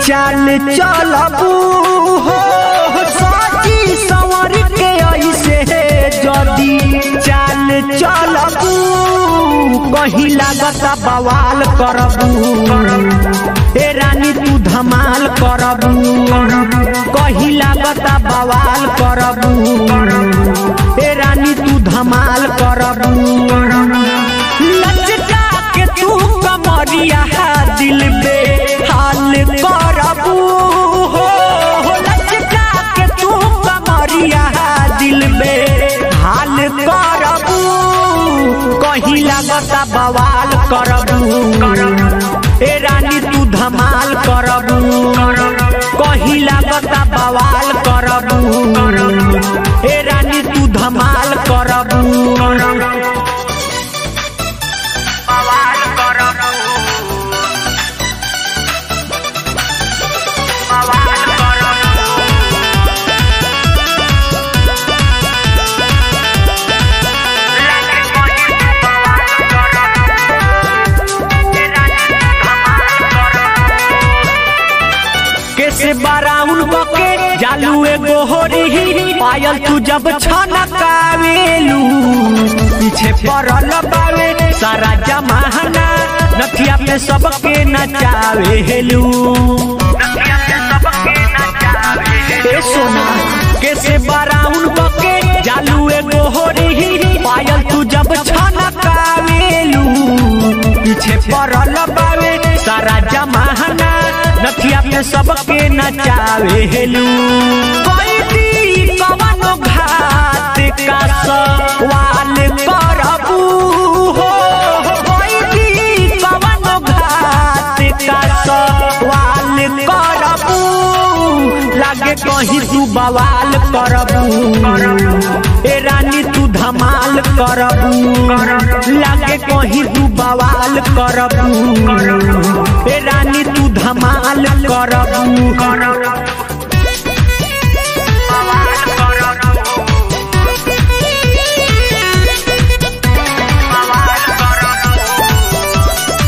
चाल चलबू हो सची संवर के ऐसे जदी चाल चलबू कहीं लागत बवाल करबू ए रानी तू धमाल करबू कहीं लागत बवाल करबू ए रानी तू धमाल करबू लचका के तू कमरिया दिल पे हाल करबू हो लचका के तू कमरिया दिल पे हाल करबू कहीं लागता बवाल करबू ए रानी तू धमाल करबू कहीं लागता बवाल करबू ए रानी तू धमाल करबू बवाल करबू बवाल करबू लागे कोई बवाल करबू ए रानी धमाल करबू कैसे बाराउन बके जालू एगो होरी पायल तू जब छनकावेलू पीछे पड़ल बावे सारा जमाना नथिया पे सबके नचावेलू नदिया से सबके नचावे ए सोना कैसे बाराउन बके जालू एगो होरी पायल तू जब छनकावेलू पीछे पड़ल बावे सारा जमाना नथिया पे सबके नचावेलू कोई दी कवनो घात का सवाल करबू हो कोई दी कवनो घात का सवाल करबू लागे कहीं तू बवाल करबू ए रानी तू धमाल करबू लागे कहीं तू बवाल करबू ए रानी तू धमाल करबू बवाल करबू बवाल करबू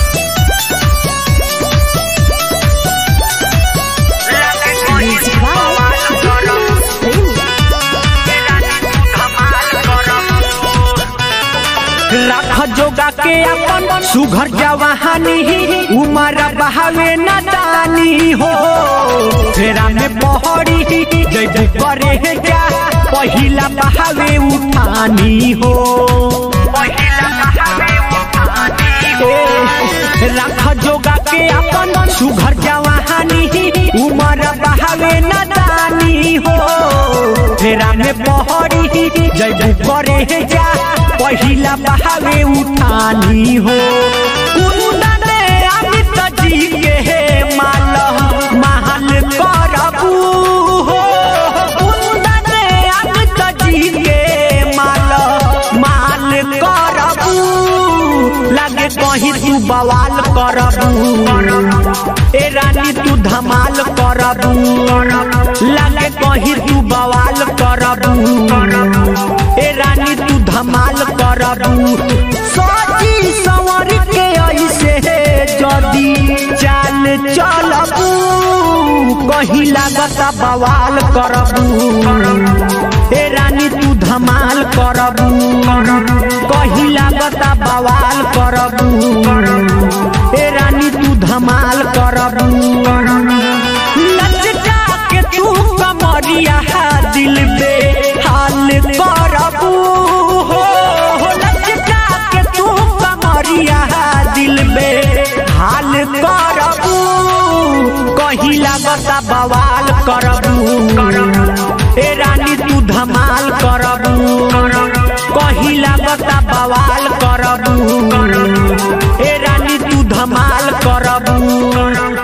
लागे कोई बवाल करबू ए रानी धमाल करबू राख जोगा के अपन सुघर जवानी उमर बहावे न दानी हो फेरा में पहड़ी जैबू करे जा पहिला बहावे उठानी हो पहिला बहावे उठानी ए, राख जोगा के अपन सुघर जवानी उमर बहावे न दानी हो फेरा में पहड़ी जैबू करे जा पहिला बहावे उठानी हो कुंदने अमित जी के माल महल करबू हो कुंदने अमित जी के माल माल करबू लागे कहीं तू बवाल करबू ए रानी तू धमाल करबू लागे कहीं तू बवाल करबू ए रानी तू धमाल करबू सोची संवर के ऐसे जदी चाल चलबू कहीं लागता बवाल करबू ए रानी तू धमाल करबू कहीं लागता बवाल करबू ए रानी तू धमाल करबू लचका के तू कमरिया दिल पे हाल करबू हो लचका के तू कमरिया दिल पे हाल करबू कहीं लागता बवाल करबू ए रानी तू धमाल करबू कहीं लागता बवाल करबू ए रानी तू धमाल करबू